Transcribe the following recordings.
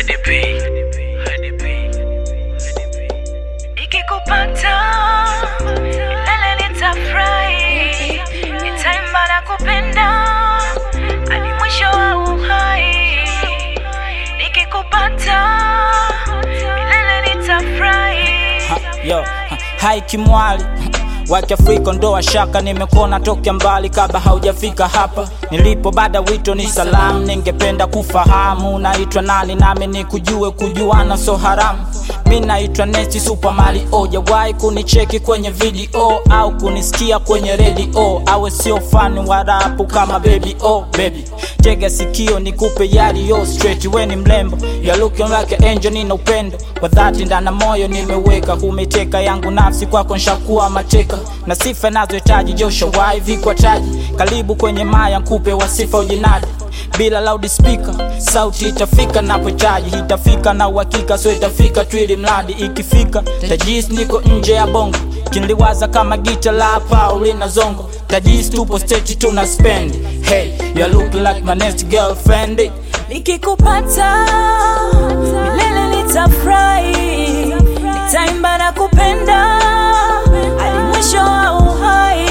Nikikupata milele nitafurahi, nitaimba na kupenda hadi mwisho wa uhai. Nikikupata milele nitafurahi. Ha, yo, ha, hai kimwali wa Kiafrika ndo washaka, nimekuona tokea mbali kabla haujafika hapa nilipo. Baada wito ni salamu, ningependa kufahamu naitwa nani, nami nikujue, kujuana so haramu. Mi naitwa Nesti Super Mario, jawahi kunicheki kwenye video au kunisikia kwenye radio, awe sio fani wa rapu kama baby oh baby, tega sikio nikupe yaliyo straight. We ni mlembo, you looking like an angel, nina upendo kwa dhati ndana moyo nimeweka, umeteka yangu nafsi kwako nshakuwa mateka, na sifa nazohitaji Joshua vikwa taji, karibu kwenye maya nkupe wasifa ujinadi bila loudspeaker sauti itafika napochaji itafika na uhakika so itafika tu ili mradi ikifika tajis niko nje ya bongo kinliwaza kama gita la hapa ulina zongo tajis tupo state tuna spend hey you look like my next girlfriend Nikikupata milele nitafurahi, nitaimba na kupenda hadi mwisho wa uhai.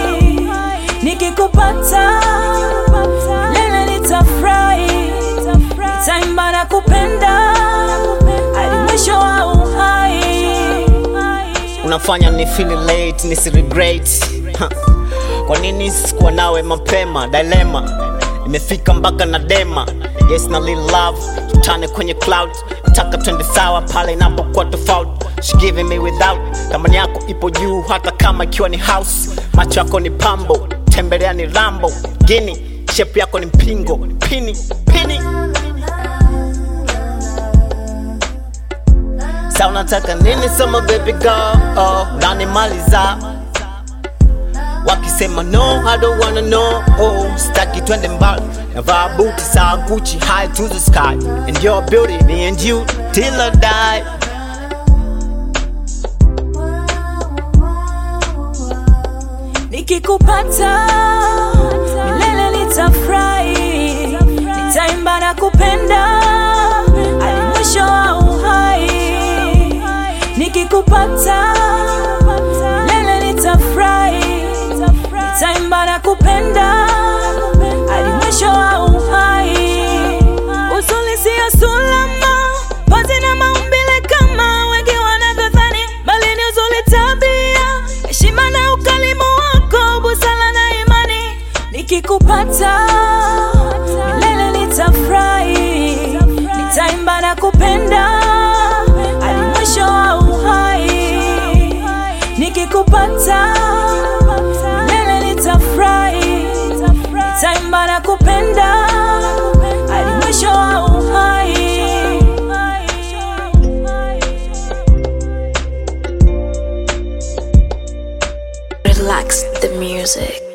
Nikikupata milele nitafurahi, nitaimba na kupenda hadi mwisho wa uhai. unafanya ni feel late nisi regret Ha. kwa nini sikuwa nawe mapema dilema imefika mpaka na dema yes na little love tutane kwenye cloud nataka twende sawa pale inapokuwa tofauti She giving me without thamani yako ipo juu hata kama ikiwa ni house macho yako ni pambo tembelea ni rambo gini shepu yako ni mpingo pini pini Sa unataka nini sema baby girl oh, unanimaliza wakisema no I don't wanna know oh, staki twende mbali navaa buti saa Gucci high to the sky and your beauty me and you till I die Nikikupata milele nitafurahi, nitaimba na kupenda hadi mwisho wa uhai. Nikikupata milele nitafurahi, nitaimba na kupenda hadi mwisho wa uhai. Uzuri sio sulama, pozi na maumbile kama wengi wanavyodhani, bali ni uzuri tabia, heshima na ukalimu wako, busara na imani. Nikikupata milele nitafurahi, nitaimba na kupenda hadi mwisho wa uhai. Nikikupata milele nitafurahi, nitaimba na kupenda hadi mwisho wa uhai. Relax the music.